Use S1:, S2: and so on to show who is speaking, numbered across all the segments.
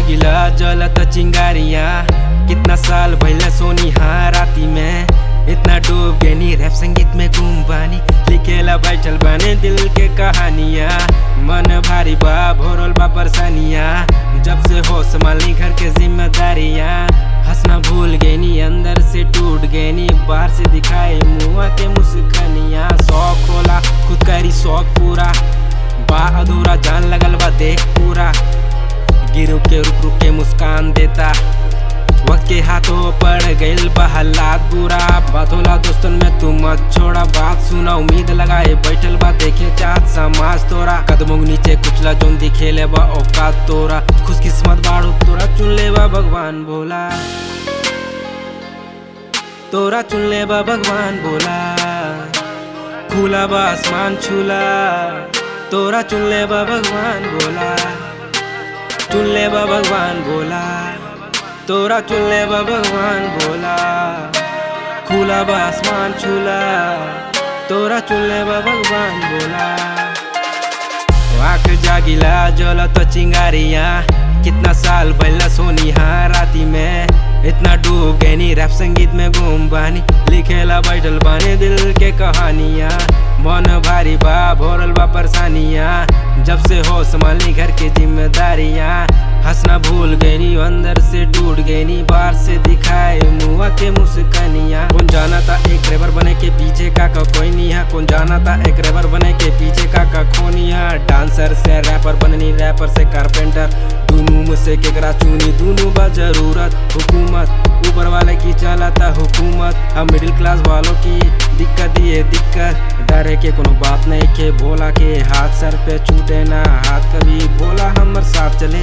S1: जागिला जलत चिंगारिया कितना साल भैले सोनी हाँ राती में इतना डूब गए नी रैप संगीत में घूम बानी लिखेला बैठल बाने दिल के कहानिया मन भारी बा भोरल बा परेशानिया जब से हो संभाली घर के जिम्मेदारियां हंसना भूल गए नी अंदर से टूट गए नी बाहर से दिखाए मुआ के मुस्कानिया शौक होला खुद करी शौक पूरा बा अधूरा जान लगल बा देख पूरा गिर के रुक रुक के मुस्कान देता वक्त के हाथों पड़ गइल बा हालात बुरा बात होला दोस्तन में तू मत छोड़ा बात सुना उम्मीद लगाए बैठल बा देखे चाहत समाज तोरा कदमों के नीचे कुचला जोन दिखेले बा औकात तोरा खुशकिस्मत बाड़ू तोरा चुन ले बा भगवान बोला तोरा चुन ले बा भगवान बोला खुला बा आसमान छूला तोरा चुन ले बा भगवान बोला चुन ले बा भगवान बोला तोरा चुन ले बा भगवान बोला खुला बा आसमान छूला तोरा चुन ले बा भगवान बोला आँख जागिला जलत चिंगारिया कितना साल पहले सोनी हाँ राती में इतना डूब गए नी रैप संगीत में घूम बानी लिखेला बैठल बानी दिल के कहानियां मन भारी बा भोरल बा परेशानियां जब से हो संभाली घर की जिम्मेदारियां हंसना भूल गई नी अंदर से टूट गई नी बाहर से दिखाए मुआ के मुस्कानियां कौन जाना था एक रेबर बने के पीछे का का कोई नहीं है कौन जाना था एक रेबर बने के पीछे का का खोनी है डांसर से रैपर बननी रैपर से कारपेंटर दोनों में से केकरा चुनी दोनों बा जरूरत हुकूमत ऊपर वाले की चलाता हुकूमत हम मिडिल क्लास वालों की दिक्कत ये दिक्कत डरे के कोनो बात नहीं के भोला के हाथ सर पे छूटे ना हाथ कभी भोला हमर साथ चले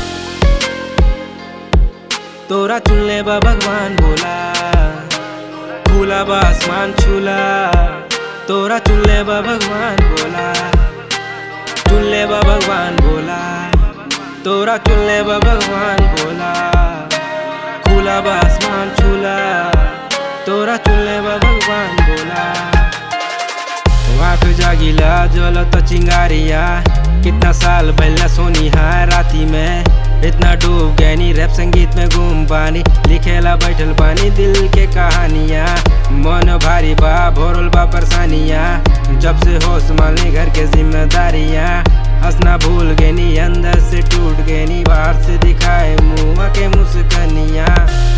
S1: तोरा चुन ले बा भगवान बोला खुला बा आसमान छूला तोरा चुन ले बा भगवान बोला चुन ले बा भगवान बोला तोरा चुन ले बा भगवान बोला खुला बा आसमान छूला तोरा चुन ले बा भगवान बोला आँख जागिला जलत चिंगारिया कितना साल पहले सोनी हाँ राती में इतना डूब गए नी रैप संगीत में घूम बानी लिखेला बैठल बानी दिल के कहानियां मन भारी बा भोरल बा परेशानियां जब से हो संभालने घर के जिम्मेदारियां हंसना भूल गए नी अंदर से टूट गए नी बाहर से दिखाए मुआ के मुस्कानियां